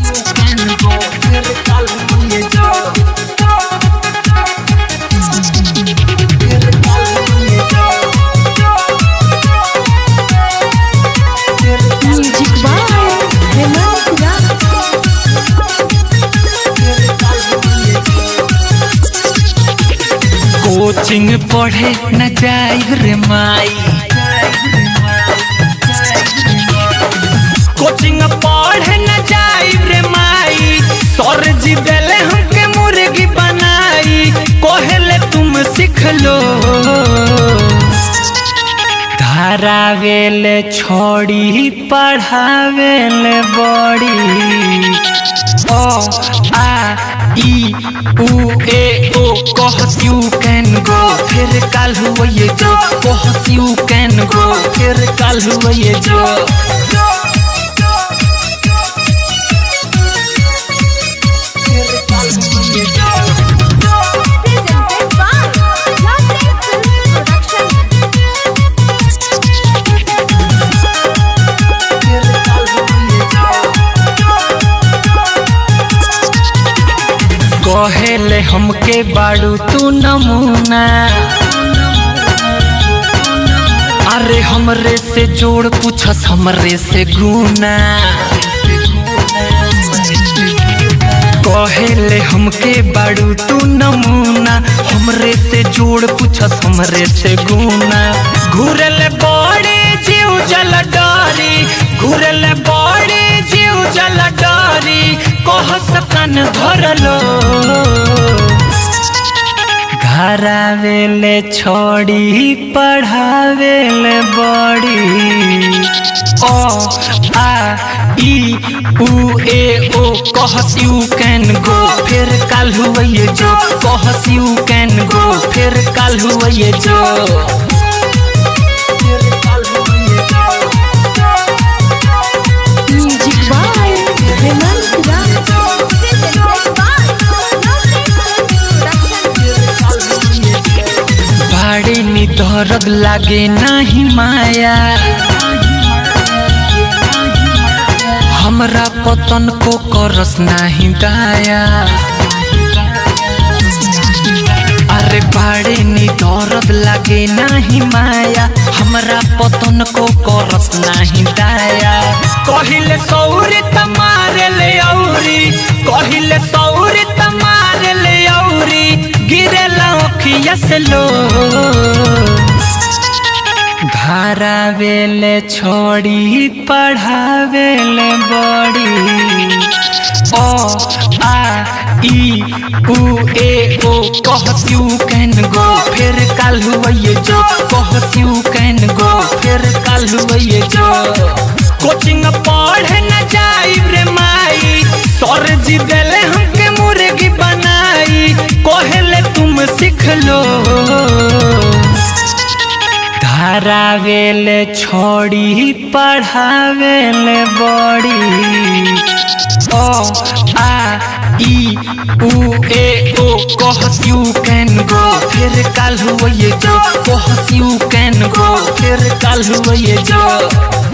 can go फिर कल हुए जो फिर कल हुए जो फिर कल म्यूजिक बाय हेमंत राज फिर कल हुए जो कोचिंग पढ़े न जाई रे माई कोचिंग पढ़े न जाई रे माई सर जी देले हमके मुर्गी बनाई कोहेले तुम सीख लो धारावेले छोड़ी पढ़ावेले बड़ी ओ आ ई उ ए ओ कहस यू कैन गो फिर कल हुआ ये जो कहस यू कैन गो फिर कल हुआ ये जो फिर कल हुआ ये जो presented by Yardley Film Production. फिर कल हुआ ये जो कहेले हमके बाड़ू तू नमूना अरे हमरे से जोड़ पूछस हमरे से गुना कहेले हमके बाड़ू तू नमूना हमरे से जोड़ पूछस हमरे से गुना घूरले बड़े जीव जल डारी घूरले बड़े जीव जल डारी कह सकन धरलो घरावेले छोड़ी पढ़ावेले बड़ी ओ आ ई उ ए ओ कहस यू कैन गो फिर कल हुआ ये जो कहस यू कैन गो फिर कल हुआ ये जो फिर कल हुआ ये जो music by Hemant Raj presented by Yardley Film Production. बाड़े नी दर्द लागे नाही माया हमरा पतन को करस नाही दाया अरे बाड़े नी दर्द लागे नाही माया हमरा पतन को करस नाही दाया कहिले सौरी तमारे ले औरी कहिले सौरी तमारे ले औरी गिरे लौखिया से लो धारावेले छोड़ी पढ़ावेले बड़ी ओ आ ई उ ए ओ कहस यू कैन गो फिर कल हुआ ये जो कहस यू कैन गो फिर कल हुआ ये जो कोचिंग पढ़े न जाई रे माई सर जी देले हमके मुर्गी बनाई कोहेले तुम सीख लो धारावेले छोड़ी पढ़ावेले बड़ी ओ आ ई उ ए ओ कहस यू कैन गो फिर कल हुआ ये जो कहस यू कैन गो फिर कल हुआ ये जो